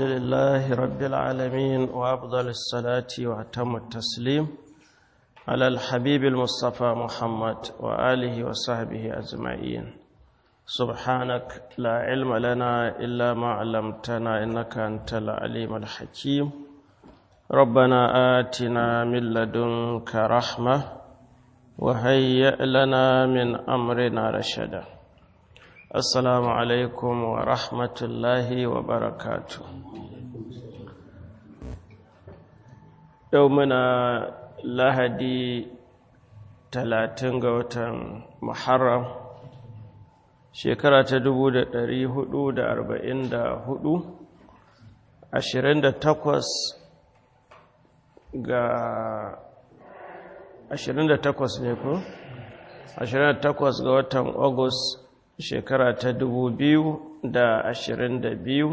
لله رب العالمين وأفضل الصلاة وأتم التسليم على الحبيب المصطفى محمد وآله وصحبه أجمعين سبحانك لا علم لنا إلا ما علمتنا إنك أنت العليم الحكيم ربنا آتنا من لدنك رحمة وهيئ لنا من أمرنا رشدا السلام عليكم ورحمة الله وبركاته يومنا lahadi talatin ga watan muharram shekara ta dubu da ɗari hudu da arba'in da hudu ashirin da takwas ga ashirin da takwas ne ko ashirin da takwas ga watan agus shekara ta dubu biyu da ashirin da biyu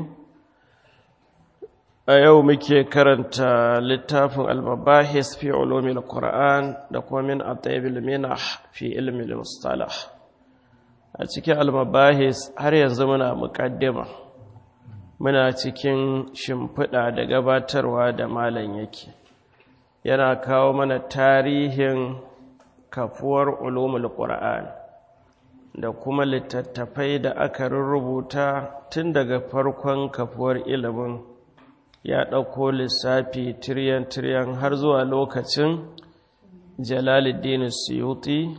a yau muke karanta littafin al-mabahis fi ulumil qur'an da kuma min at-tayyibil minah fi ilmi al-mustalah a cikin al-mabahis har yanzu muna muqaddima muna cikin shimfiɗa da gabatarwa da malam yake yana kawo mana tarihin kafuwar ulumul qur'an da kuma littattafai da aka rubuta tun daga farkon kafuwar ilimin ya ɗauko lissafi tiryan-tiryan har zuwa lokacin jalaluddin suyuti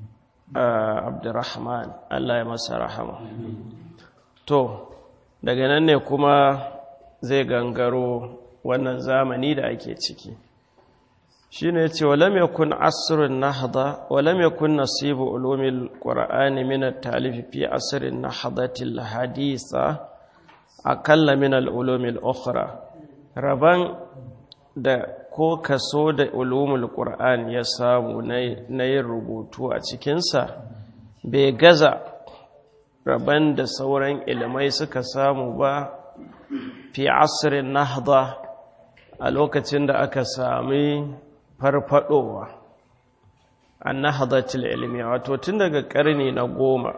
a abdurrahman allah ya masa rahama to daga nan ne kuma zai gangaro wannan zamani da ake ciki shi ne ce walam yakun asirin nahda walam yakun nasibu ulumil qur'ani min at-talif fi asrin nahdatil hadisa akalla min al-ulumil ukhra raban da ko kaso da ulumul qur'an ya samu na yin rubutu a cikinsa bai gaza raban da sauran ilimai suka samu ba fi asirin nahda a lokacin da aka sami farfadowa an nahdatul ilmi wato tun daga karni na goma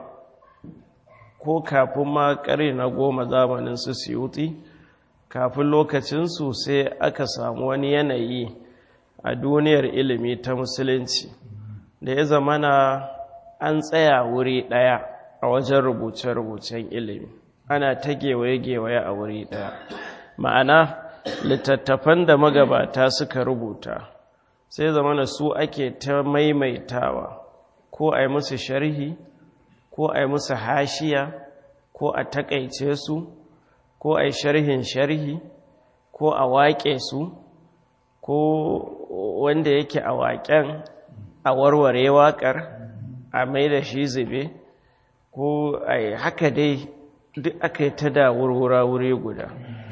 ko kafin ma karni na goma zamanin su siyuti kafin lokacinsu sai aka samu wani yanayi a duniyar ilimi ta musulunci da ya zamana an tsaya wuri ɗaya a wajen rubuce-rubucen ilimi ana ta gewaye-gewaye a wuri ɗaya ma'ana littattafan da magabata suka rubuta sai zamana su ake ta maimaitawa ko a yi musu sharhi ko a yi musu hashiya ko a takaice su ko a yi sharhin sharhi ko a waƙe su ko wanda yake a waƙen a warware waƙar a mai da shi zube ko a yi haka dai duk aka yi ta da wurwura wuri guda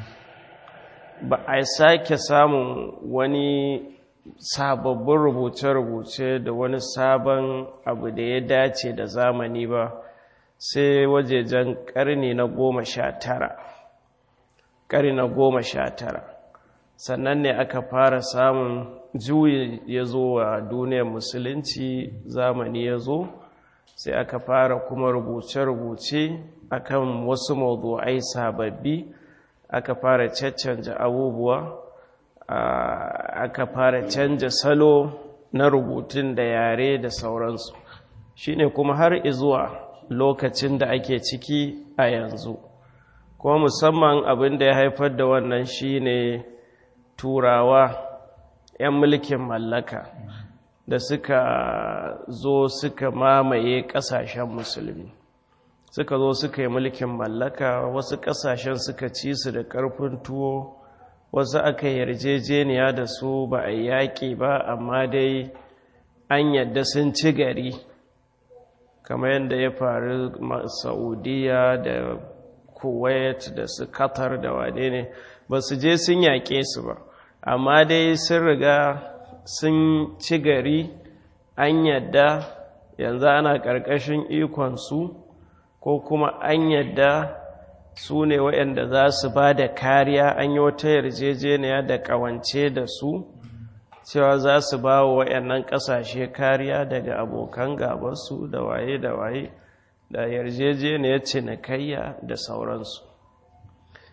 ba a sake samun wani sababbin rubuce-rubuce da wani sabon abu da ya dace da zamani ba sai wajejen ƙarni na goma sha tara ƙari na goma sha tara sannan ne aka fara samun juyi ya zo wa duniyar musulunci zamani ya zo sai aka fara kuma rubuce-rubuce akan wasu mawdu'ai sababbi aka fara caccanja abubuwa aka fara canja salo na rubutun da yare da sauransu shine kuma har izuwa lokacin da ake ciki a yanzu kuma musamman abin da ya haifar da wannan shine turawa 'yan mulkin mallaka da suka zo suka mamaye kasashen musulmi suka zo suka yi mulkin mallaka wasu kasashen suka ci su da karfin tuwo wasu aka yarjejeniya da su ba a yaƙi ba amma dai an yadda sun ci gari kamar yadda ya faru saudiya da kuwait da su qatar da wane ne ba su je sun yaƙe su ba amma dai sun riga sun ci gari an yadda yanzu ana ƙarƙashin ikonsu ko kuma an yadda su ne waɗanda za su ba da kariya an yi wata yarjejeniya da ƙawance da su cewa za su ba wa waɗannan ƙasashe kariya daga abokan gabansu da waye da waye da yarjejeniyar cinikayya da sauransu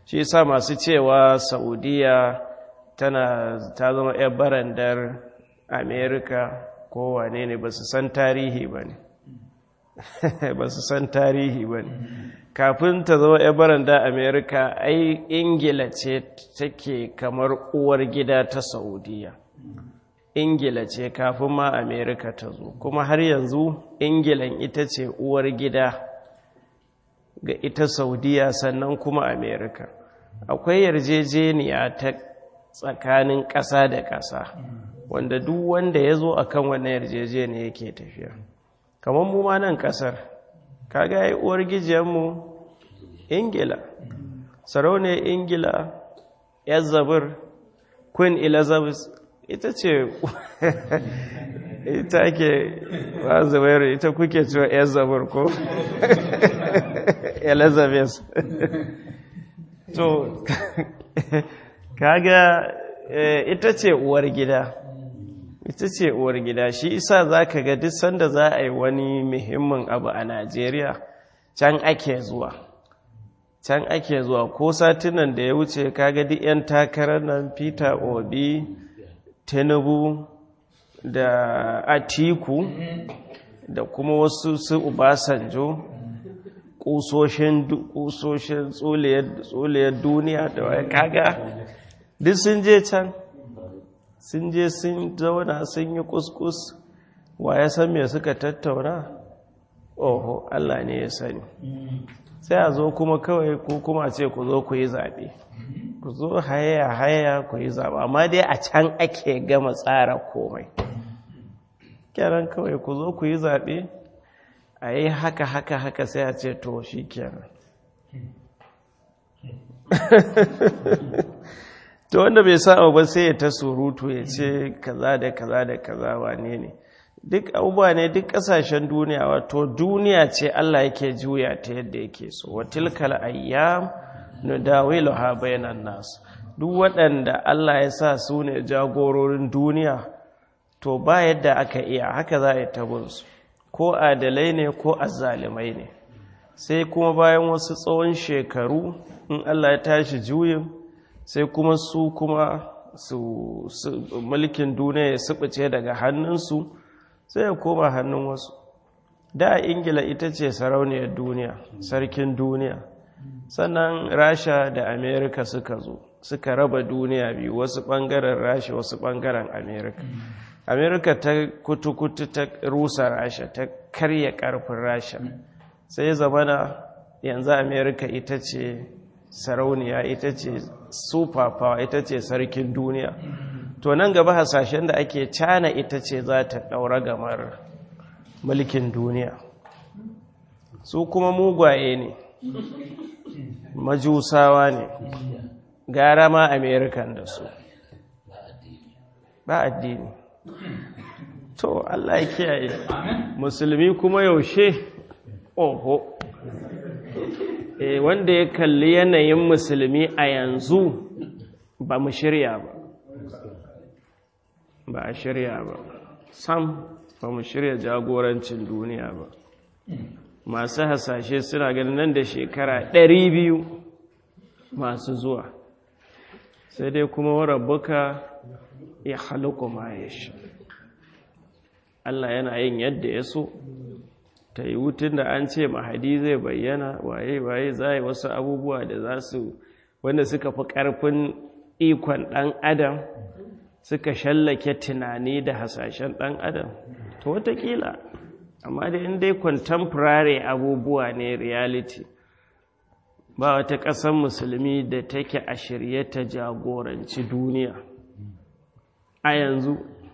shi yasa masu cewa saudiya tana ta zama 'yan barandar amerika ko wane ne ba su san tarihi ba ne ba su san tarihi ba ne kafin ta zama 'yan barandar amerika ai ingila ce take kamar uwar gida ta saudiya ingila ce kafin ma amerika ta zo kuma har yanzu ingilan ita ce uwar gida ga ita saudiya sannan kuma amerika akwai yarjejeniya ta tsakanin ƙasa da ƙasa wanda duk wanda ya zo a kan wannan yarjejeniya yake tafiya kamar mu ma nan ƙasar kaga yi uwar gijiyarmu ingila sarauniyar ingila yazabir queen elizabeth ita ce ita ake ba zubairu ita kuke cewa yazabir ko elizabeth to kaga ita ce uwar gida ita ce uwar gida shi isa za ka ga duk sanda za a yi wani muhimmin abu a najeriya can ake zuwa can ake zuwa ko satinan da ya wuce kaga duk 'yan takarar nan peter obi tinubu da atiku da kuma wasu su ubasanjo kusoshin tsoliyar duniya da waya kaga duk sun je can sun je sun zauna sun yi kuskus wa ya san me suka tattauna oho Allah ne ya sani sai a zo kuma kawai ko kuma ce ku zo ku yi zaɓe ku zo haya haya ku yi zaɓe amma dai a can ake gama tsara komai kyaran kawai ku zo ku yi zaɓe a yi haka haka haka sai a ce to shi kenan to wanda bai sa ba sai ya ta surutu ya ce kaza da kaza da kaza wane ne duk abubuwa ne duk kasashen duniya wato duniya ce Allah yake juya ta yadda yake so wa tilkal ayyam nudawiluha bainan nas duk waɗanda Allah ya sa su ne jagororin duniya to ba yadda aka iya haka za a yi tabinsu ko adalai ne ko azzalimai ne sai kuma bayan wasu tsawon shekaru in Allah ya tashi juyin sai kuma su kuma su mulkin duniya ya subuce daga hannunsu sai ya koma hannun wasu da ingila ita ce sarauniyar duniya sarkin duniya sannan rasha da amerika suka zo suka raba duniya biyu wasu bangaren rasha wasu bangaren amerika amerika ta kutu-kutu ta rusa rasha ta karya karfin rasha sai zamana yanzu amerika ita ce sarauniya ita ce super power ita ce sarkin duniya to nan gaba hasashen da ake cana ita ce za ta ɗaura gamar mulkin duniya su kuma mugwaye ne majusawa ne gara ma amerikan da su ba addini to allah ya kiyaye musulmi kuma yaushe oho e, wanda ya kalli yanayin musulmi a yanzu ba mu shirya ba ba a shirya ba sam ba mu shirya jagorancin duniya ba masu hasashe suna ganin nan da shekara ɗari biyu masu zuwa sai dai kuma warabbuka ya halittu ma ya sha Allah yana yin yadda ya so ta yi wutun da an ce mahadi zai bayyana waye-waye za yi wasu abubuwa da za su wanda suka fi ƙarfin ikon ɗan adam suka shallake tunani da hasashen ɗan adam to watakila amma da in dai contemporary abubuwa ne reality ba wata ƙasar musulmi da take a shirye ta jagoranci duniya a yanzu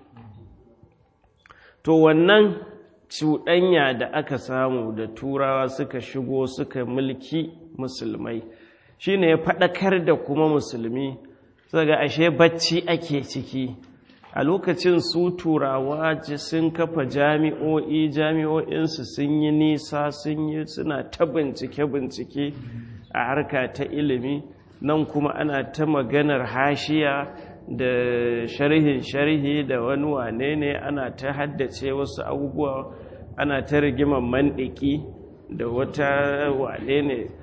to wannan cuɗanya da aka samu da turawa suka shigo suka mulki musulmai shine ya faɗakar da kuma musulmi daga ashe bacci ake ciki a lokacin su turawa sun kafa jami'o'i jami'o'insu sun yi nisa sun yi suna ta bincike-bincike a harka ta ilimi nan kuma ana ta maganar hashiya da sharhin sharhi da wani wane ne ana ta haddace wasu abubuwa ana ta rigimar mandiki da wata wane ne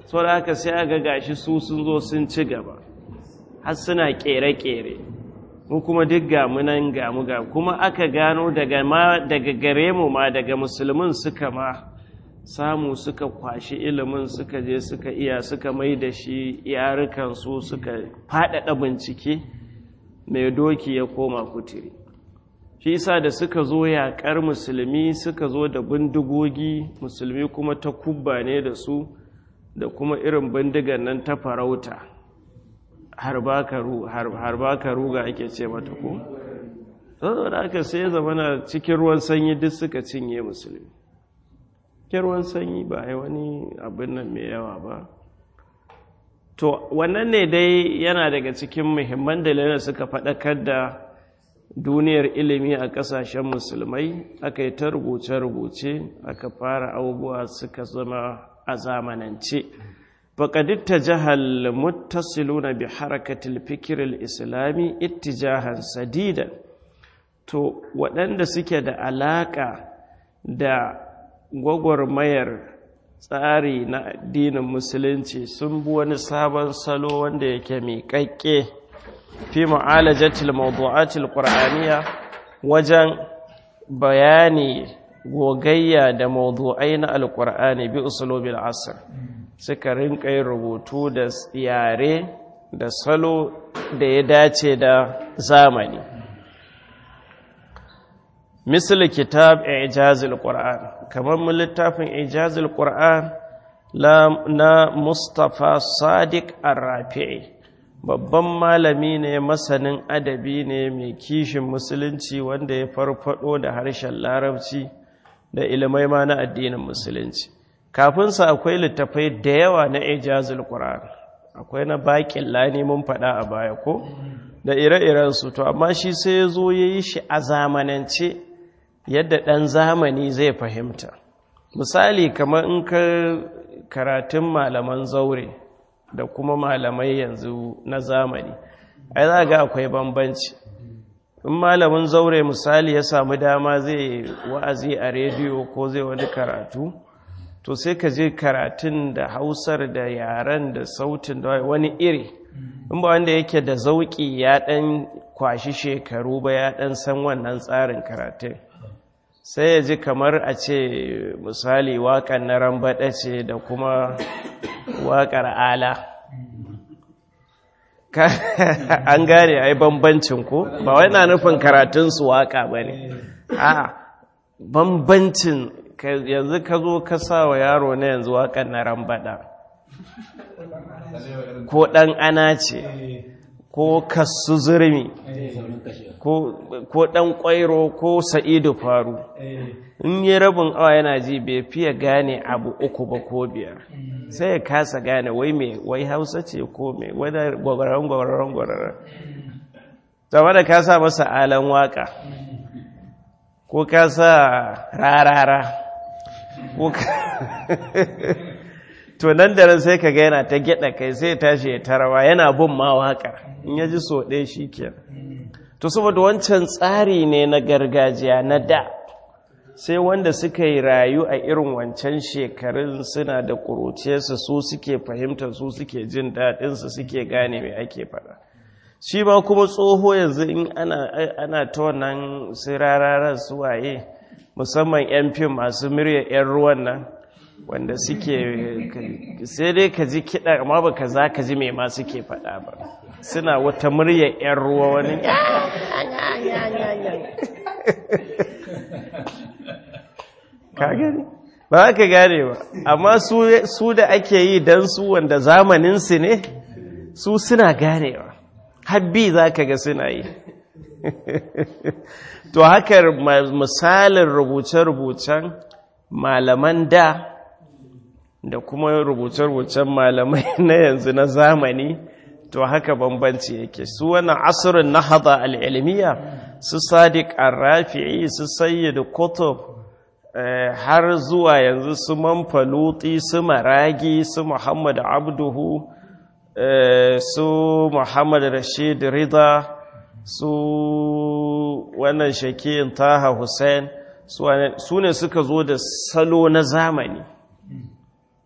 so da haka sai aga gashi su sun zo sun ci gaba har suna kere-kere mu kuma duk gamu nan gamu ga kuma aka gano daga ma daga gare mu ma daga musulmin suka ma samu suka kwashi ilimin suka je suka iya suka mai da shi yarukan su suka faɗaɗa bincike mai doki ya koma kuturi shi isa da suka zo yaƙar musulmi suka zo da bindigogi musulmi kuma ta kubba ne da su da kuma irin bindigan nan ta farauta har ba ka ruga ake ce mata ko? da aka sai zama na cikin ruwan sanyi duk suka cinye musulmi cikin ruwan sanyi ba a wani abin nan mai yawa ba to wannan ne dai yana daga cikin muhimman dalilin suka faɗakar da duniyar ilimi a ƙasashen musulmai aka yi ta rubuce-rubuce aka fara abubuwa suka zama a zamanance faƙaditta jihar muttasiluna bi harakatul fikiril islami ittijahan sadida to waɗanda suke da alaƙa da gwagwarmayar tsari na addinin musulunci sun bi wani sabon salo wanda yake miƙaƙƙe fi mu'alajatil mawdu'atil qur'aniyya wajen bayani gogayya da mawdu'ai na alqur'ani bi usulubil asr suka rinka yin rubutu da yare da salo da ya dace da zamani misali kitab ijazil qur'an kamar mun littafin ijazil qur'an na Mustapha Sadiq Ar-Rafi'i babban malami ne masanin adabi ne mai kishin musulunci wanda ya farfado da harshen larabci da ilimai ma na addinin musulunci kafinsa akwai littafai da yawa na ijazul qur'an akwai na baƙin lani mun faɗa a baya ko da ire-irensu to amma shi sai ya zo ya yi shi a zamanance yadda ɗan zamani zai fahimta misali kamar in ka karatun malaman zaure da kuma malamai yanzu na zamani ai za ga akwai bambanci in malamin zaure misali ya samu dama zai wa'azi a rediyo ko zai wani karatu to sai ka je karatun da hausar da yaren da sautin da wani iri in ba wanda yake da zauki ya ɗan kwashi shekaru ba ya ɗan san wannan tsarin karatun sai ya ji kamar a ce misali waƙar na rambaɗa ce da kuma waƙar ala an gane ai bambancin ko ba wai na nufin karatunsu waƙa ba ne a bambancin yanzu ka zo ka sa wa yaro na yanzu waƙar na rambaɗa ko ɗan ana ce ko kasu zurmi ko ɗan ƙwairo ko sa'idu faru in yi rabin awa yana ji bai fiye gane abu uku ba ko biyar sai ya kasa gane wai mai wai hausa ce ko mai wadda gwagwaran gwagwaran gwagwaran zama da ka sa masa alan waka ko ka sa rarara ko ka to nan da sai ka ga yana ta gyada kai sai tashi ya tarawa yana bin ma waka in ya ji so ɗaya shi kenan to saboda wancan tsari ne na gargajiya na da sai wanda suka yi rayu a irin wancan shekarun suna da ƙuruciyarsu su suke fahimtar su suke jin daɗinsu suke gane mai ake faɗa shi ma kuma tsoho yanzu in ana ta wannan sirararar su waye musamman 'yan fim masu murya 'yan ruwan nan wanda suke sai dai ka ji kiɗa amma ba ka za ka ji mai ma suke faɗa ba suna wata murya 'yan ruwa wani ka gani ba ka gane ba amma su da ake yi don su wanda zamaninsu ne su suna ganewa habbi za ka ga suna yi to haka misalin rubuce-rubucen malaman da da kuma rubuce-rubucen malamai na yanzu na zamani to haka bambanci yake su wannan asirin na hada al'ilmiya su sadiq arrafi'i su sayyid kutub har zuwa yanzu su manfaluti su maragi su muhammad abduhu su muhammad rashid rida su wannan shakiyin taha hussein su ne suka zo da salo na zamani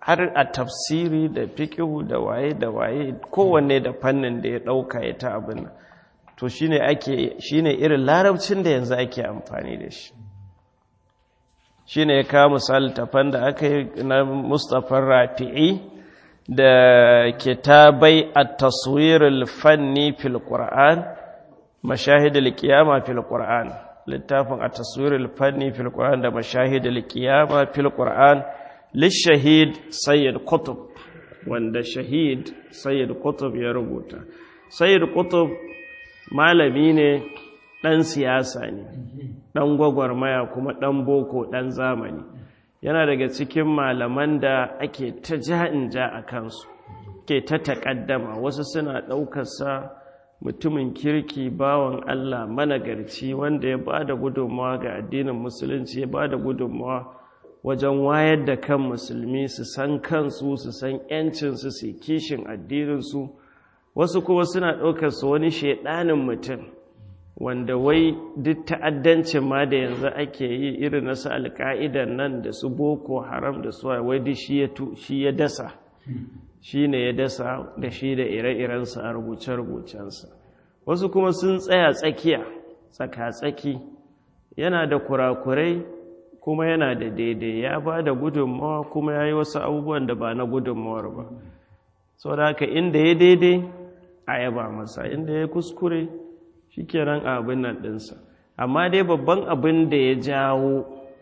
har a tafsiri da fikihu da waye da waye kowanne da fannin da ya ɗauka ya ta abin nan to shine ake shine irin larabcin da yanzu ake amfani da shi shine ya kawo misali tafan da aka yi na Mustapha Rafi'i da kitabai at-taswir al-fanni fil Qur'an mashahid al-qiyama fil Qur'an littafin at-taswir al-fanni fil Qur'an da mashahid al-qiyama fil Qur'an lishahid Sayyid Qutb wanda shahid Sayyid Qutb ya rubuta Sayyid Qutb malami ne ɗan siyasa ne ɗan gwagwarmaya kuma ɗan boko ɗan zamani yana daga cikin malaman da ake ta ja'in ja a kansu ke ta taƙaddama wasu suna ɗaukarsa mutumin kirki bawan Allah managarci wanda ya ba da gudunmawa ga addinin musulunci ya ba da gudunmawa wajen wayar da kan musulmi su san kansu su san 'yancinsu su kishin addininsu wasu kuma suna ɗaukarsa wani shaiɗanin mutum wanda wai duk ta'addancin ma da yanzu ake yi irin na su alka'idan nan da su boko haram da su wai duk shi ya dasa shi ne ya dasa da shi da ire-irensa a rubuce-rubucensa wasu kuma sun tsaya tsakiya tsaka-tsaki yana da kurakurai kuma yana da daidai ya ba da gudunmawa kuma ya yi wasu abubuwan da ba na gudunmawar ba sau da haka inda ya daidai a yaba masa inda ya kuskure shi kenan abin nan ɗinsa amma dai babban abin da ya jawo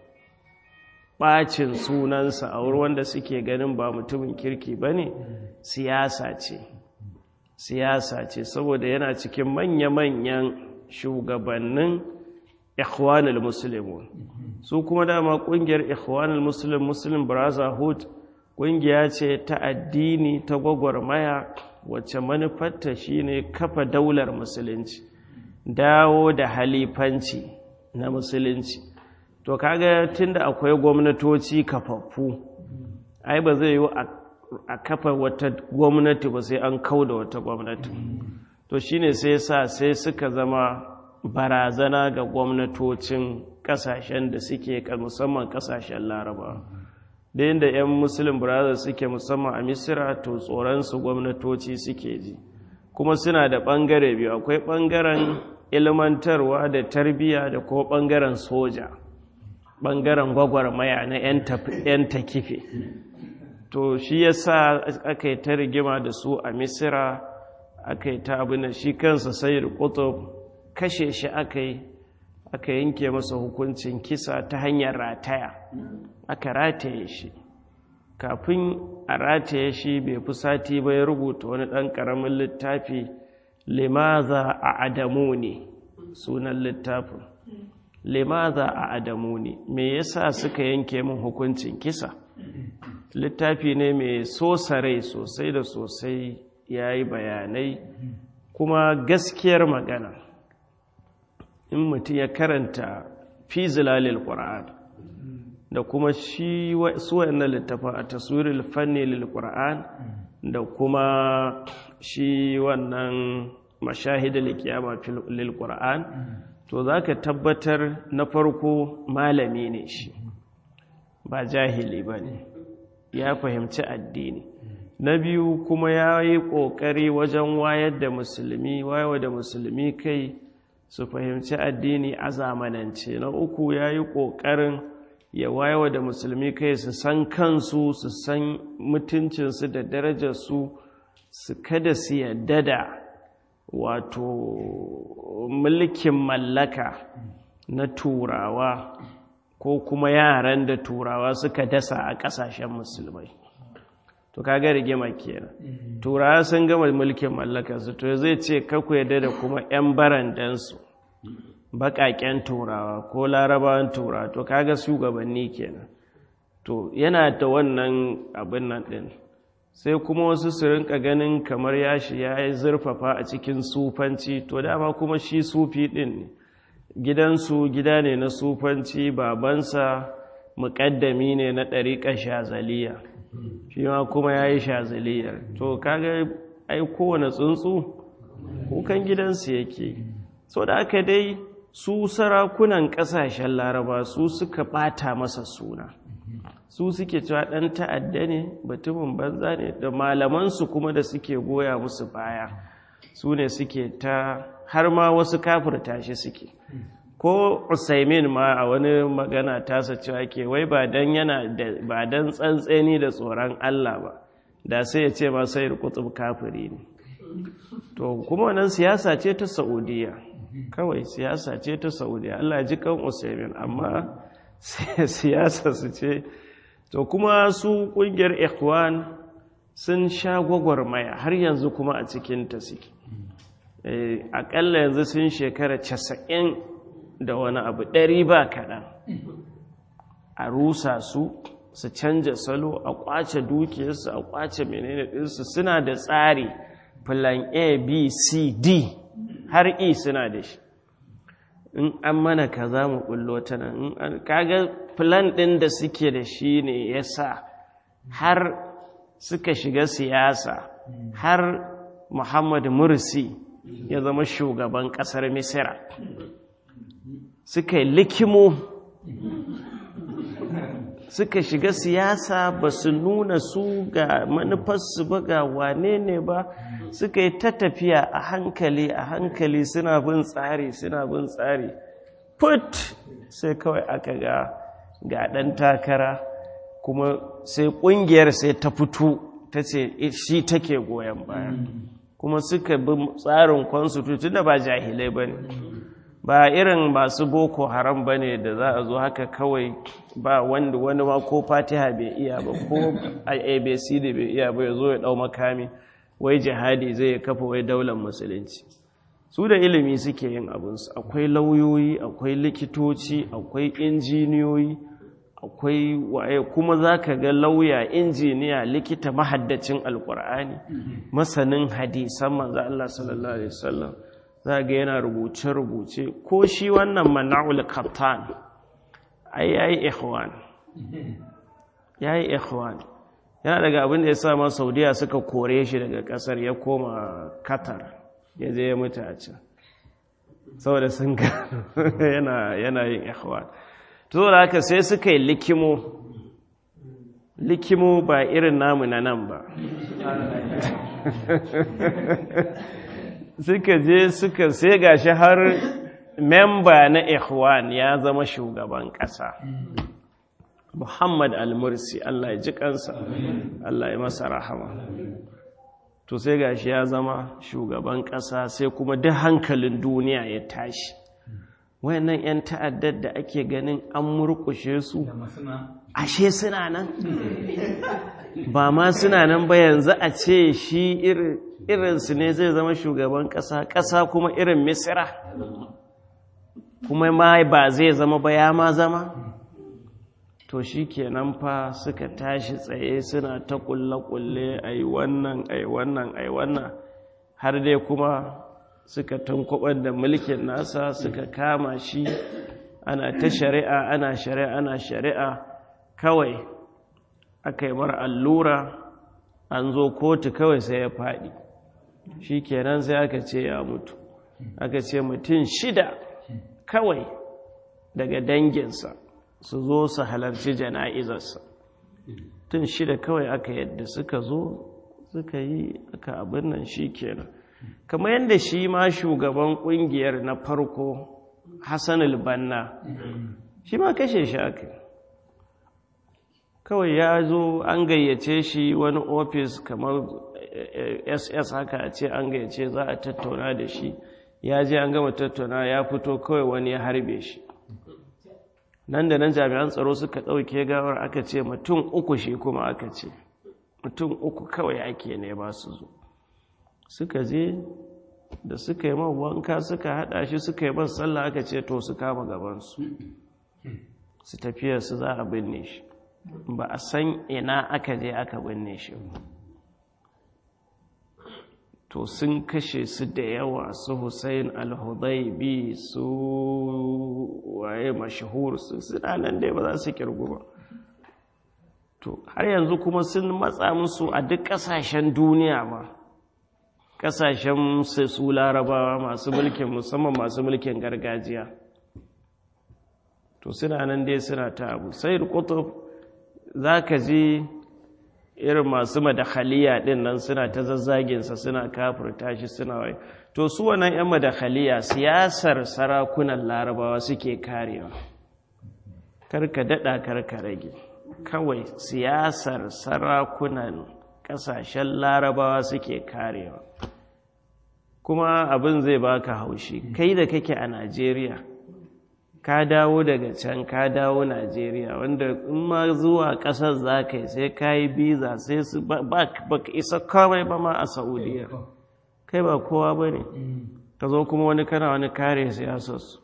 ɓacin sunansa a wurin wanda suke ganin ba mutumin kirki ba ne siyasa ce siyasa ce saboda yana cikin manya-manyan shugabannin ikhwanul muslimun su kuma dama ƙungiyar ikhwanul muslim muslim brotherhood ƙungiya ce ta addini ta gwagwarmaya wacce manufarta shine kafa daular musulunci dawo da halifanci na musulunci to kaga tunda akwai gwamnatoci kafaffu ai ba zai yi a kafa wata gwamnati ba sai an kau da wata gwamnati to shine sai sa sai suka zama barazana ga gwamnatocin kasashen da suke musamman kasashen laraba da yadda 'yan muslim brothers suke musamman a misira to tsoronsu gwamnatoci suke ji kuma suna da ɓangare biyu akwai ɓangaren ilmantarwa da tarbiyya da kuma ɓangaren soja ɓangaren gwagwarmaya na 'yan takife to shi ya sa aka yi ta rigima da su a misira aka yi ta abin da shi kansa sayar kutub kashe shi aka yi aka yanke masa hukuncin kisa ta hanyar rataya aka rataye shi kafin a rataye shi bai fi sati ba ya rubuta wani ɗan ƙaramin littafi limaza a adamu ne sunan littafin limaza a adamu ne me yasa suka yanke min hukuncin kisa littafi ne mai sosa rai sosai da sosai ya yi bayanai kuma gaskiyar magana in mutum ya karanta fi zilalil ƙura'an da kuma shi su wayannan littafin a taswirin fanni lil ƙura'an da kuma shi wannan mashahida likiyama lil ƙura'an to za ka tabbatar na farko malami ne shi ba jahili ba ne ya fahimci addini na biyu kuma ya yi ƙoƙari wajen wayar da musulmi wayar da musulmi kai su fahimci addini a zamanance na uku ya yi ƙoƙarin ya wayar da musulmi kai su san kansu su san mutuncinsu da darajarsu su kada su yadda da wato mulkin mallaka na turawa ko kuma yaran da turawa suka dasa a ƙasashen musulmai to kaga rigima kenan turawa sun gama mulkin mallakarsu to zai ce kaku yadda da kuma 'yan barandansu baƙaƙen turawa ko larabawan turawa to kaga shugabanni kenan to yana da wannan abin nan ɗin sai kuma wasu su rinka ganin kamar yashi ya yi zurfafa a cikin sufanci to dama kuma shi sufi ɗin ne gidansu gida ne na sufanci babansa muƙaddami ne na ɗariƙar shazaliya shi ma kuma ya yi shazaliyar to kaga ai kowane tsuntsu kukan gidansu yake so da aka dai su sarakunan ƙasashen laraba su suka ɓata masa suna su suke cewa ɗan ta'adda ne batumin banza ne da malamansu kuma da suke goya musu baya su ne suke ta har ma wasu kafirta shi suke ko usaimin ma a wani magana tasa cewa ke wai ba dan yana ba dan tsantseni da tsoron Allah ba da sai ya ce ma sai kutub kafiri ne to kuma wannan siyasa ce ta Saudiya kawai siyasa ce ta Saudiya Allah ji kan usaimin amma siyasa su ce to kuma su kungiyar ikhwan sun sha gwagwarmaya har yanzu kuma a cikin ta suke akalla yanzu sun shekara casa'in da wani abu ɗari ba kaɗan a rusa su su canja salo a ƙwace dukiyarsu a ƙwace menene ɗinsu suna da tsari plan a b c d har e suna da shi in an mana ka za mu ɓullo ta nan kaga plan ɗin da suke da shi ne ya sa har suka shiga siyasa har muhammad mursi ya zama shugaban ƙasar misira suka yi likimo suka shiga siyasa ba su nuna su ga manufarsu ba ga wane ne ba suka yi ta tafiya a hankali a hankali suna bin tsari suna bin tsari put sai kawai aka ga ga ɗan takara kuma sai ƙungiyar sai ta fito ta ce shi take goyon baya kuma suka bi tsarin constitution da ba jahilai ba ne ba irin masu boko haram ba ne da za a zo haka kawai ba wanda wani ma ko fatiha bai iya ba ko abc da bai iya ba ya zo ya dau makami wai jihadi zai kafa wai daular musulunci su da ilimi suke yin abinsu akwai lauyoyi akwai likitoci akwai injiniyoyi akwai waye kuma za ka ga lauya injiniya likita mahaddacin alkur'ani masanin hadisan manzo Allah sallallahu alaihi wasallam za ga yana rubuce-rubuce ko shi wannan mana'ul kaptan ai yayi ikhwan yayi ikhwan yana daga abin da ya sa ma saudiya suka kore shi daga kasar ya koma qatar ya je ya mutu a can saboda sun ga yana yin ikhwan to da haka sai suka yi likimo likimo ba irin namu na nan ba suka je suka sai gashi har memba na ikhwan ya zama shugaban ƙasa muhammad al-mursi allah ya ji kansa allah ya masa rahama to sai gashi ya zama shugaban ƙasa sai kuma duk hankalin duniya ya tashi wayannan 'yan ta'addar da ake ganin an murkushe su ashe suna nan ba ma suna nan ba yanzu a ce shi irinsu ne zai zama shugaban ƙasa ƙasa kuma irin misira kuma ma ba zai zama ba ya ma zama to shi kenan fa suka tashi tsaye suna ta kulle-kulle a yi wannan a yi wannan a yi wannan har dai kuma suka tunkubar da mulkin nasa suka kama shi ana ta shari'a ana shari'a ana shari'a kawai aka yi mara allura an zo kotu kawai sai ya faɗi shi kenan sai aka ce ya mutu aka ce mutum shida kawai daga danginsa su zo su halarci jana'izarsa tun shida kawai aka yadda suka zo suka yi aka abin nan shi kenan kamar yadda shi ma shugaban kungiyar na farko hassan banna shi ma kashe shi aka kawai ya zo an gayyace shi wani ofis kamar ss haka a ce an gayyace za a tattauna da shi ya je an gama tattauna ya fito kawai wani ya harbe shi nan da nan jami'an tsaro suka ɗauke gawar aka ce mutum uku shi kuma aka ce mutum uku kawai ake ne ba su zo suka je da suka yi wanka suka haɗa shi suka yi man sallah aka ce to su kama gabansu su tafiya su za a binne shi ba a san ina aka je aka binne shi to sun kashe su da yawa su Hussein al-Hudaybi su waye mashahur su suna nan dai ba za su kirgu ba to har yanzu kuma sun matsa musu a duk kasashen duniya ma kasashen su larabawa masu mulkin musamman masu mulkin gargajiya to suna nan dai suna ta abu sai kutub za ka ji irin masu madakhaliya ɗin nan suna ta zazzaginsa suna kafurta shi suna wai to su wannan 'yan madakhaliya siyasar sarakunan larabawa suke karewa karka daɗa karka rage kawai siyasar sarakunan ƙasashen larabawa suke karewa kuma abin zai baka haushi kai da kake a najeriya ka dawo daga can ka dawo najeriya wanda in ma zuwa ƙasar za ka yi sai ka yi biza sai su ba ka isa kawai ba ma a saudiya kai ba kowa ba ne ka zo kuma wani kana wani kare siyasarsu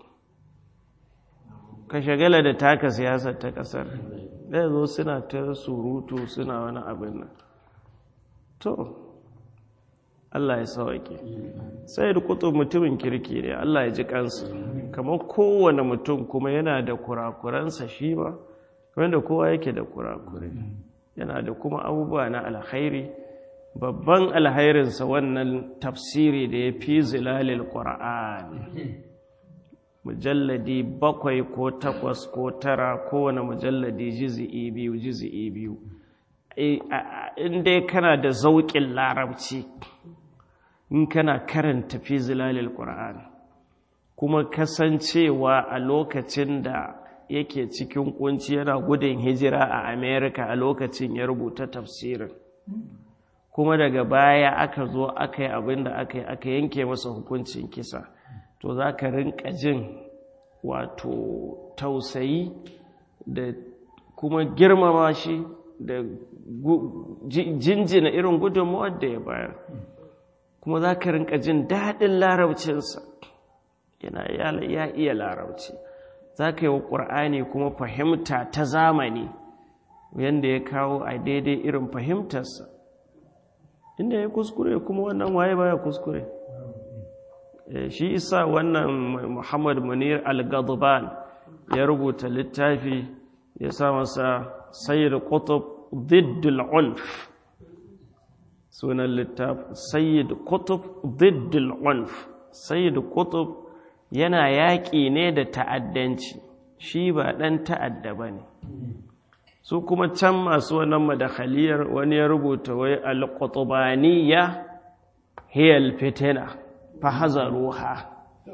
ka shagala da taka siyasar ta ƙasar ɗaya zo suna ta surutu suna wani abin nan to Allah ya sauke sai da kutu mutumin kirki ne Allah ya ji kansa kamar kowane mutum kuma yana da kurakuransa shi ba kamar da kowa yake da kurakure yana da kuma abubuwa na alkhairi babban alhairinsa wannan tafsiri da ya fi zilalil ƙura'an mujalladi bakwai ko takwas ko tara kowane mujalladi jizi'i biyu jizi'i biyu in dai kana da zauƙin larabci in kana karanta fi zilalil ƙura'an kuma kasancewa a lokacin da yake cikin kunci yana gudun hijira a amerika a lokacin ya rubuta tafsirin kuma daga baya aka zo aka yi abin da aka yi aka yanke masa hukuncin kisa to za ka rinka jin wato tausayi da kuma girmama shi da jinjina irin gudunmawar da ya bayar kuma za ka rinka jin daɗin larabcinsa yana ya iya larabci za ka yi wa ƙur'ani kuma fahimta ta zamani yadda ya kawo a daidai irin fahimtarsa inda ya kuskure kuma wannan waye baya kuskure shi isa wannan muhammad munir al-gadban ya rubuta littafi ya sa masa sayyid qutb diddul unf sunan littafi sayyid qutb diddul unf sayyid qutb yana yaƙi ne da ta'addanci shi ba ɗan ta'adda ba ne su kuma can masu wannan madakhaliyar wani ya rubuta wai al-qutbaniyya hiya al-fitina fa hazaruha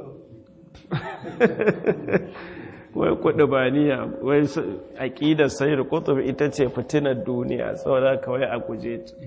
wai qutbaniya wai aqidar sayyid qutb ita ce fitinar duniya saboda kawai a guje ta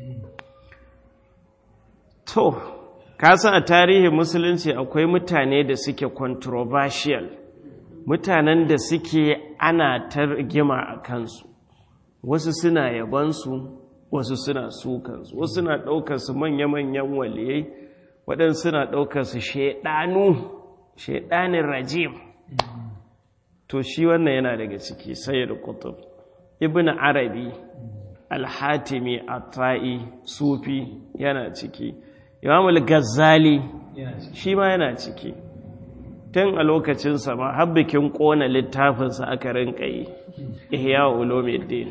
to kasan a tarihin musulunci akwai mutane da suke controversial mutanen da suke ana targima a kansu wasu suna yabansu wasu suna sukansu wasu suna ɗaukarsu manya-manyan waliyai waɗansu suna ɗaukarsu shaɗanu shaɗanin rajim to shi wannan yana daga ciki sayyid kutub ibn arabi alhatimi atai sufi yana ciki imamul gazzali shi ma yana ciki tun a lokacinsa ma har bikin ƙona littafinsa aka rinka yi ihya ulumuddin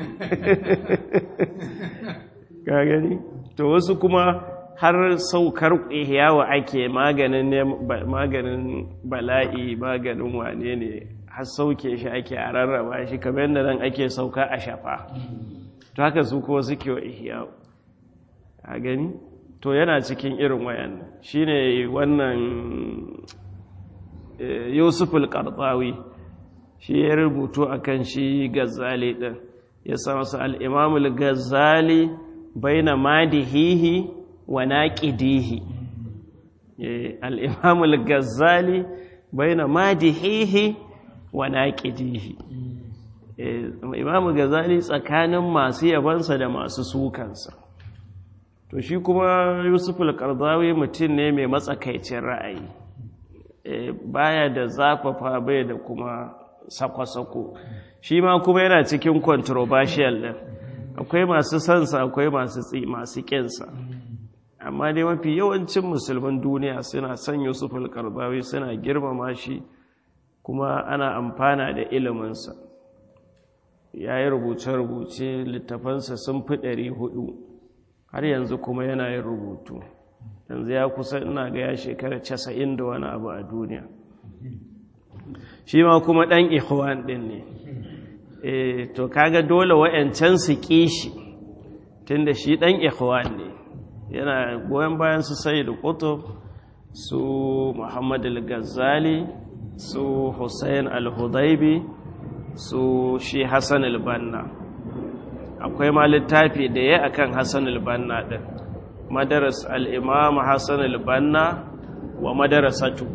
ka gani to wasu kuma har saukar ihyawa ake maganin maganin bala'i maganin wane ne har sauke shi ake a rarraba shi kamar yadda nan ake sauka a shafa to haka su kuma suke wa ihyawa a gani to yana cikin irin wayan shine wannan yusuf al-qardawi shi ya rubutu akan shi gazzali din ya sa masa al-imam al-gazzali baina madihihi wa naqidihi al-imam al-gazzali baina madihihi wa naqidihi imam al-gazzali tsakanin masu yabansa da masu sukansa to shi kuma yusuf al-qardawi mutum ne mai matsakaicin ra'ayi baya da zafafa bai da kuma sako-sako shi ma kuma yana cikin controversial din akwai masu sansa akwai masu masu kinsa amma dai mafi yawancin musulman duniya suna son yusuf al-qardawi suna girmama shi kuma ana amfana da iliminsa ya yi rubuce-rubuce littafansa sun fi ɗari hudu har yanzu kuma yana yin rubutu yanzu ya kusa ina ga ya shekara casa'in da wani abu a duniya shi ma kuma ɗan ikhwan ɗin ne eh to kaga dole wa'yancan su ƙi shi tunda shi ɗan ikhwan ne yana goyon bayan su sai da kutub su muhammad al-ghazali su hussein al-hudaibi su shi hassan al-banna akwai ma littafi da ya akan hassan al-banna ɗin madaras al-imam hassan al-banna wa madarasatu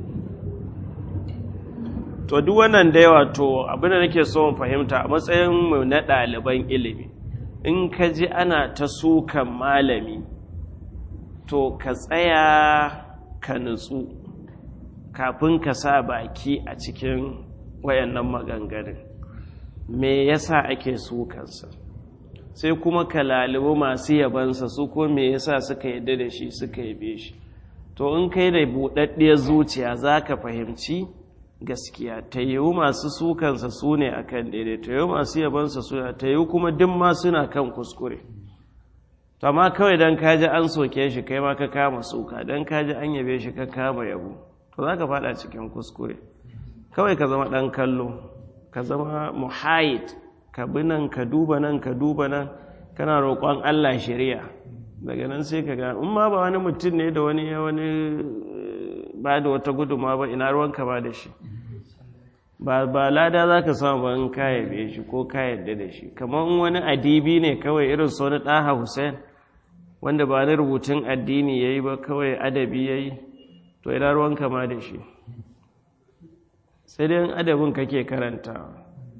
to duk wannan da yawa to abinda nake so mu fahimta a matsayin mu na ɗaliban ilimi in ka ji ana ta sukan malami to ka tsaya ka nutsu kafin ka sa baki a cikin wayannan maganganun me yasa ake sukansa sai kuma ka lalibu masu yabansa su ko me yasa suka yadda da shi suka yabe shi to in kai da buɗaɗɗiyar zuciya za ka fahimci gaskiya ta yiwu masu sukansa su ne a kan daidai ta yiwu masu yabansa su ta yiwu kuma duk ma suna kan kuskure to amma kawai don kaji an soke shi kai ma ka kama suka don kaji an yabe shi ka kama yabo to za ka fada cikin kuskure kawai ka zama ɗan kallo ka zama muhayid ka bi nan ka duba nan ka duba nan kana roƙon allah shari'a daga nan sai ka ga in ma ba wani mutum ne da wani wani ba da wata guduma ba ina ruwanka ba da shi ba ba lada za ka samu ba in ka yabe shi ko ka yadda da shi kamar wani adibi ne kawai irin su wani ɗaha hussein wanda ba na rubutun addini ya yi ba kawai adabi ya yi to ina ruwanka ma da shi sai dai adabin kake karantawa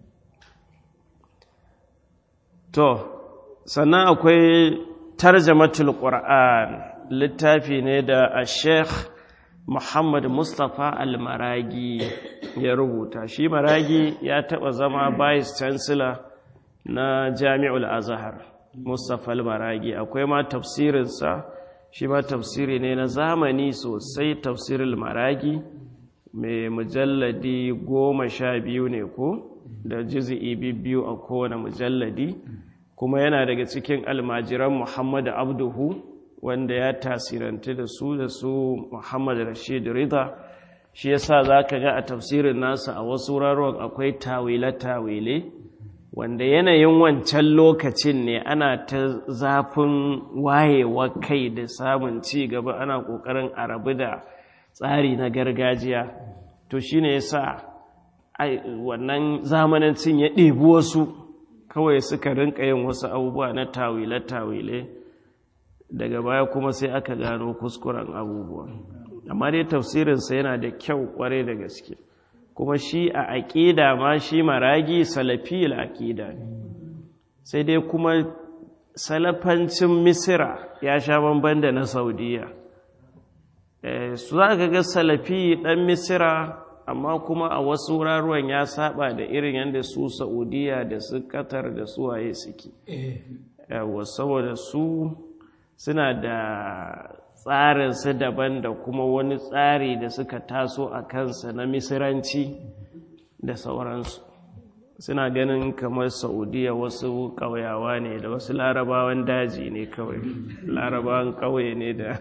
to sannan akwai tarjamatul qur'an littafi ne da a sheikh muhammad mustapha al-maragi ya rubuta shi maragi ya taba zama vice chancellor na jami'ul azhar mustapha al-maragi akwai ma tafsirinsa shi ma tafsiri ne na zamani sosai tafsirul maragi mai mujalladi goma sha biyu ne ko da jizi'i biyu a kowane mujalladi kuma yana daga cikin almajiran muhammad abduhu wanda ya tasirantu da su da su muhammad rashid rida shi yasa za ka ga a tafsirin nasa a wasu wuraren akwai tawile-tawile wanda yanayin wancan lokacin ne ana ta zafin wayewa kai da samun ci gaba ana ƙoƙarin arabu da tsari na gargajiya to shi ne yasa wannan zamanancin ya ɗebi wasu kawai suka rinka yin wasu abubuwa na tawile-tawile daga baya kuma sai aka gano kuskuren abubuwa amma dai tafsirinsa yana da kyau kware da gaske kuma shi a aƙida ma shi maragi salafiyar aƙida ne sai dai kuma salafancin misira ya sha bamban da na saudiya su za ka ga salafi ɗan misira amma kuma a wasu wuraruwan ya saba da irin yadda su saudiya da su katar da su waye suke yawa saboda su suna da tsarinsu daban da kuma wani tsari da suka taso a kansa na misiranci da sauransu suna ganin kamar saudiya wasu ƙauyawa ne da wasu larabawan daji ne kawai larabawan ƙauye ne da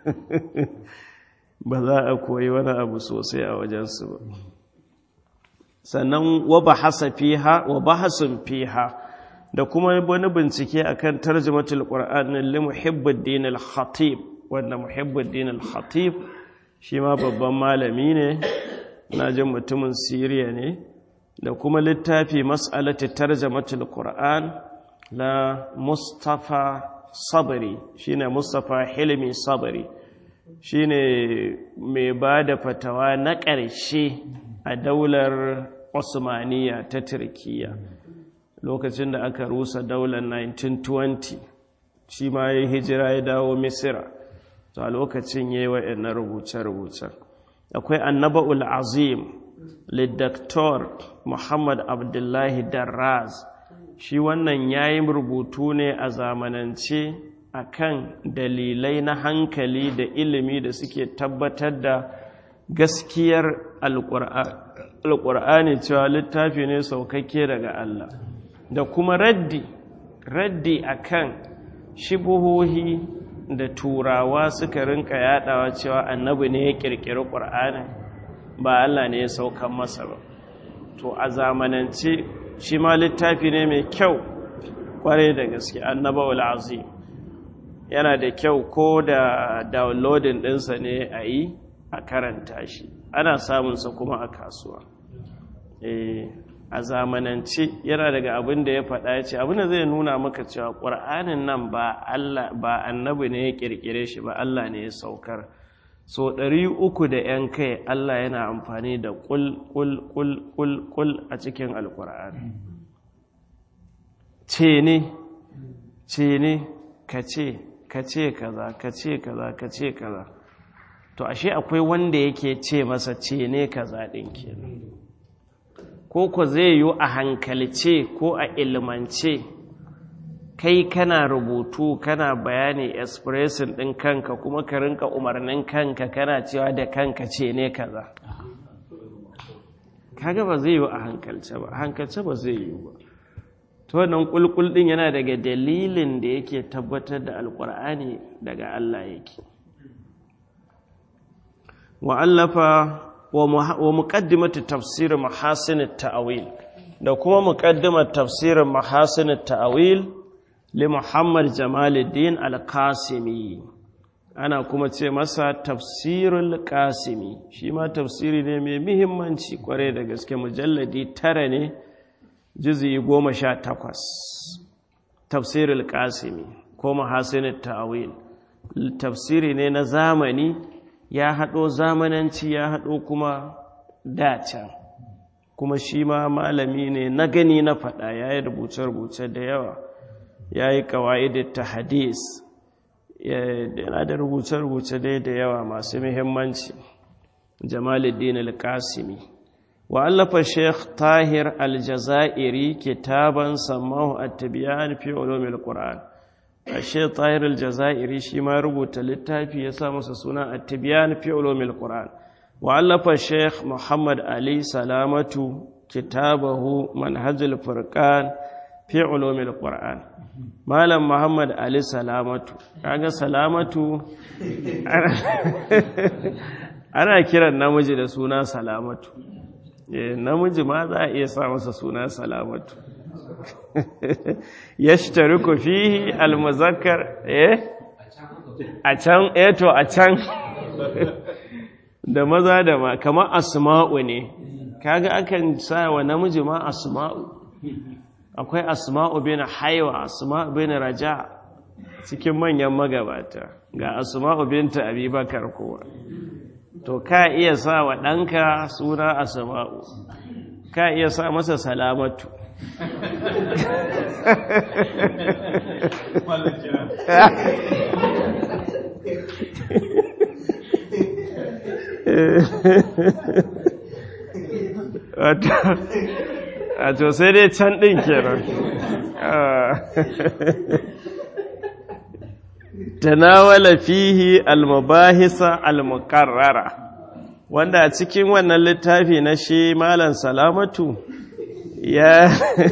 ba za a koyi wani abu sosai a wajensu ba sannan wa bahasa fiha wa bahasun fiha da kuma wani bincike akan tarjumatul qur'an li muhibbuddin al-khatib wanda muhibbuddin al-khatib shi ma babban malami ne na jin mutumin siriya ne da kuma littafi mas'alati tarjumatul qur'an la mustafa sabri shine mustafa hilmi sabri shine mai ba da fatawa na ƙarshe a daular osmaniya ta turkiya lokacin da aka rusa daular 1920 shi ma ya hijira ya dawo misira to a lokacin ya yi wa'in rubuce-rubuce akwai annaba'ul azim lidaktor muhammad abdullahi darraz shi wannan ya yi rubutu ne a zamanance akan dalilai na hankali da ilimi da suke tabbatar da gaskiyar alƙur'ani cewa littafi ne saukakke daga Allah da kuma raddi raddi akan shibuhohi da turawa suka rinka yadawa cewa annabi ne ya kirkiri ƙur'ani ba Allah ne ya saukan masa ba to a zamanance shi ma littafi ne mai kyau kwarai da gaske annabawul azim yana da kyau ko da downloading ɗinsa ne a yi a karanta shi ana samunsa kuma a kasuwa a zamanance yana daga abin da ya faɗa ya ce abin da zai nuna maka cewa ƙwar'anin nan ba annabi ne ya ƙirƙire shi ba Allah ne ya saukar so ɗari uku da ‘yan kai Allah yana amfani da ƙul ƙul ƙul ƙul ƙul a cikin alƙur'ani ce ne ce ne ka ce ka ce kaza ka ce kaza ka ce kaza to ashe akwai wanda yake ce masa ce ne kaza ɗin kenan ko ko zai yi a hankalce ko a ilmance kai kana rubutu kana bayani expression ɗin kanka kuma ka rinka umarnin kanka kana cewa da kanka ce ne kaza kaga ba zai yi a hankalce ba hankalce ba zai yi ba to wannan kulkul din yana daga dalilin da yake tabbatar da alkur'ani daga Allah yake wa allafa wa muqaddimatu tafsir mahasin at-ta'wil da kuma muqaddimat tafsir mahasin at-ta'wil li Muhammad Jamaluddin al-Qasimi ana kuma ce masa tafsirul qasimi shi ma tafsiri ne mai muhimmanci kware da gaske mujalladi tara ne juzi goma sha takwas tafsirul qasimi ko mahasin ta'wil tafsiri ne na zamani ya haɗo zamananci ya haɗo kuma dacan kuma shi ma malami ne na gani na faɗa ya yi rubuce-rubuce da yawa ya yi ƙawa'idar ta hadis yana da rubuce-rubuce dai da yawa masu muhimmanci jamaluddin al-qasimi وألف الشيخ طاهر الجزائري كتابا سماه التبيان في علوم القرآن الشيخ طاهر الجزائري شما ربط للتافي يسامس سنة التبيان في علوم القرآن وألف الشيخ محمد علي سلامة كتابه منهج الفرقان في علوم القرآن مالم محمد علي سلامة كاغا سلامة أنا كرا نمجي لسونا سلامة namiji ma za a iya sa masa suna salamatu ya shitaruku fihi almuzakkar eh a can eto a can da maza da ma kamar asma'u ne kaga akan sa wa namiji ma asma'u akwai asma'u bin haiwa asma'u bin raja cikin manyan magabata ga asma'u binta abubakar kowa to ka iya sa wa ɗanka suna a sama'u ka iya sa masa salamatu wato sai dai can ɗin kenan tanawala fihi almubahisa almuqarrara wanda a cikin wannan littafi na shi malam salamatu ya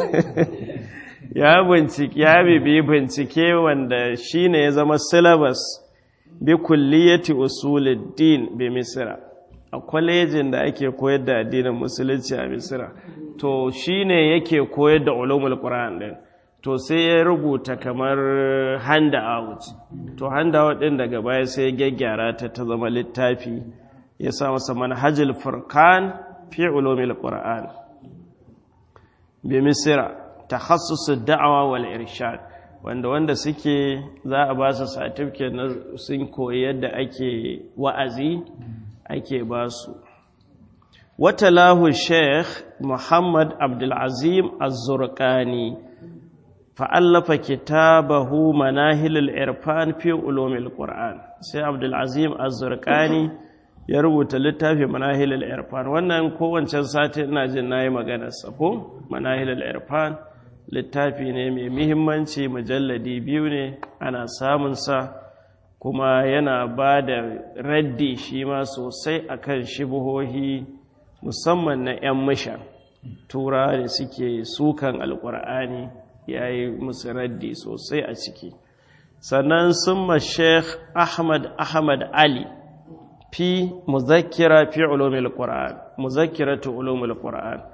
ya bincike ya bibi bincike wanda shine ya zama syllabus bi kulliyati usuluddin bi misra a kwalejin da ake koyar da addinin musulunci a misra to shine yake koyar da ulumul qur'an din to sai ya rubuta kamar handout to handout din daga baya sai ya gyaggyara ta ta zama littafi ya sa masa manhajul furqan fi ulumil qur'an bi misra takhassus ad-da'wa wal irshad wanda wanda suke za a ba su certificate na sun koyi yadda ake wa'azi ake ba su wata lahu sheikh muhammad abdulazim az-zurqani fa'allafa kitabahu manahilul irfan fi ulumil qur'an sai abdulazim az-zurqani ya rubuta littafi manahilul irfan wannan kowancan sati ina jin nayi maganar sa ko manahilul irfan littafi ne mai muhimmanci mujalladi biyu ne ana samun sa kuma yana ba da raddi shi ma sosai akan shibuhohi musamman na 'yan mishan tura da suke sukan alkur'ani ya yi musu raddi sosai a ciki sannan sun ma sheikh ahmad ahmad ali fi muzakkira fi ulumil qur'an muzakkiratu ulumil qur'an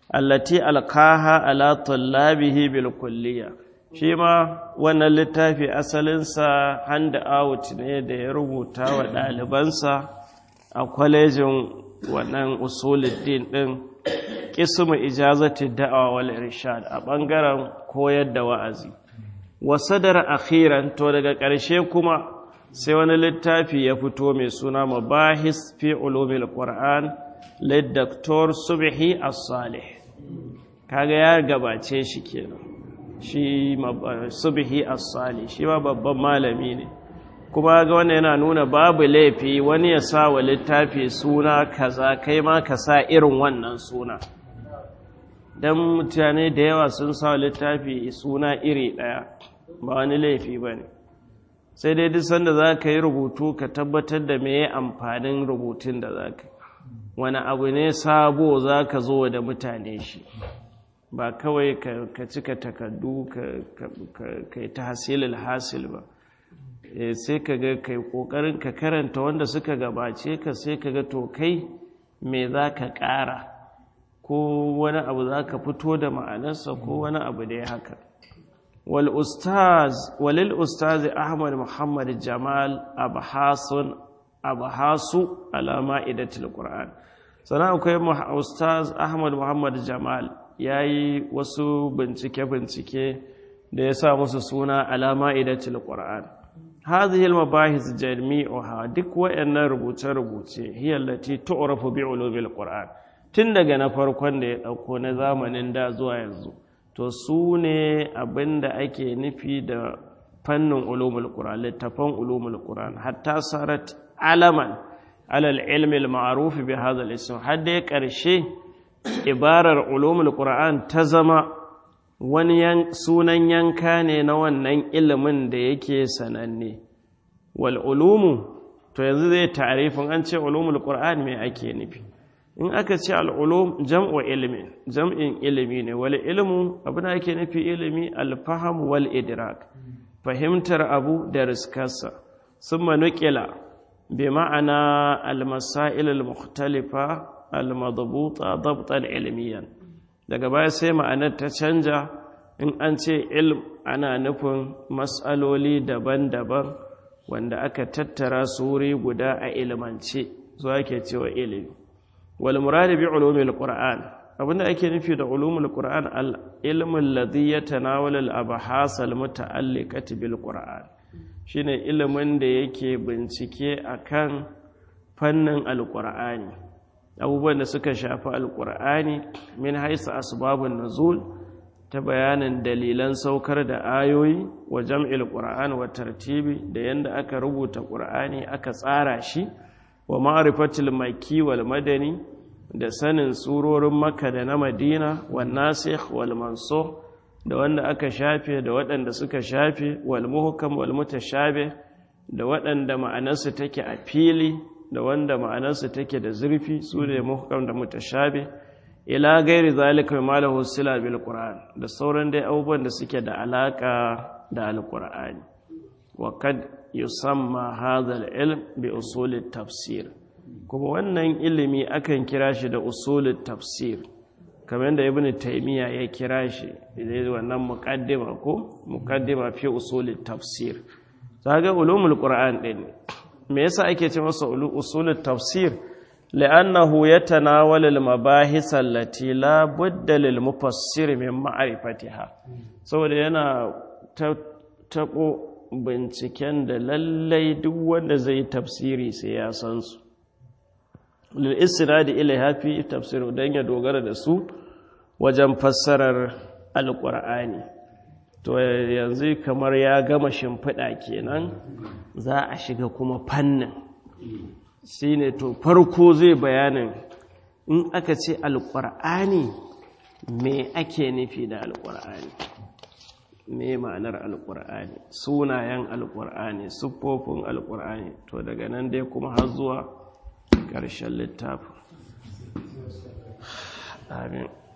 allati alqaha ala tullabihi bil kulliya shi ma wannan littafi asalinsa hand out ne da ya rubuta wa ɗalibansa a kwalejin wannan usuluddin ɗin ƙismu ijazati da'awa wal irshad a ɓangaren koyar da wa'azi wasadar akhiran to daga ƙarshe kuma sai wani littafi ya fito mai suna mabahis fi ulumil qur'an lid doktor subhi as-salih kaga ya gabace shi kenan shi subhi as-salih shi ma babban malami ne kuma ga wannan yana nuna babu laifi wani ya sa wa littafi suna kaza kai ma ka sa irin wannan suna dan mutane da yawa sun sa littafi suna iri daya ba wani laifi bane sai dai duk sanda za ka yi rubutu ka tabbatar da me amfanin rubutun da za ka wani abu ne sabo za ka zo da mutane shi ba kawai ka cika takardu ka yi ta hasilil hasil ba sai ka ga kai kokarin ka karanta wanda suka gabace ka sai ka ga to kai me za ka ƙara ko wani abu za ka fito da ma'anarsa ko wani abu da ya haka walil ustazi ahmad muhammad jamal abhasun abhasu alama idatul qur'an sana akwai ustaz ahmad muhammad jamal ya yi wasu bincike-bincike da ya sa musu suna alama idatul qur'an hadhihi al-mabahis jami'uha duk wayannan rubuce-rubuce hiya allati tu'rafu bi ulumil qur'an tun daga na farkon da ya dauko na zamanin da zuwa yanzu to su ne abinda ake nufi da fannin ulumul qur'an littafan ulumul qur'an hatta sarat alaman alal ilmi al-ma'ruf bi hadha al-ism hadda karshe ibarar ulumul qur'an ta zama wani sunan yanka ne na wannan ilimin da yake sananne wal ulumu to yanzu zai tarifin an ce ulumul qur'an me ake nufi in aka ce al ulum jam'u ilmin jam'in ilimi ne wal ilmu abin da ake nufi ilimi al faham wal idrak fahimtar abu da riskarsa summa nuqila bi ma'ana al masail al mukhtalifa al madbuta dabtan ilmiyan daga baya sai ma'anar ta canja in an ce ilm ana nufin matsaloli daban-daban wanda aka tattara su wuri guda a ilmance zuwa ake cewa ilimi wal muradi bi ulumil qur'an abinda ake nufi da ulumul qur'an al ilmul ladhi yatanawal al abhas al muta'alliqati bil qur'an shine ilimin da yake bincike akan fannin al qur'ani abubuwan da suka shafi alkur'ani min haisa asbabun nuzul ta bayanin dalilan saukar da ayoyi wa jam'il qur'an wa tartibi da yanda aka rubuta qur'ani aka tsara shi wa ma'rifatil makki wal madani da sanin surorin makka da na madina wan nasikh wal mansukh da wanda aka shafe da waɗanda suka shafe wal muhkam wal mutashabih da waɗanda ma'anarsu take a fili da wanda ma'anarsu take da zurfi su ne muhkam da mutashabi ila gairi zalika ma lahu sila bil qur'an da sauran dai abubuwan da suke da alaka da alqur'ani wa kad yusamma hadha al-ilm bi usul tafsir kuma wannan ilimi akan kira shi da usul tafsir kamar da ibn taymiya ya kira shi da wannan muqaddima ko muqaddima fi usul tafsir kaga ulumul qur'an din me yasa ake ce masa usulut tafsir li'annahu yatanawal al-mabahis allati la budda lil mufassir min ma'rifatiha saboda yana tabo binciken da lallai duk wanda zai tafsiri sai ya san su lil isnadi ilaiha fi tafsir dan ya dogara da su wajen fassarar alqur'ani to yanzu kamar ya gama shimfiɗa kenan za a shiga kuma fannin shi ne to farko zai bayanin in aka ce alƙur'ani me ake nufi da alƙur'ani me ma'anar alƙur'ani sunayen alƙur'ani siffofin alƙur'ani to daga nan dai kuma har zuwa ƙarshen littafin amin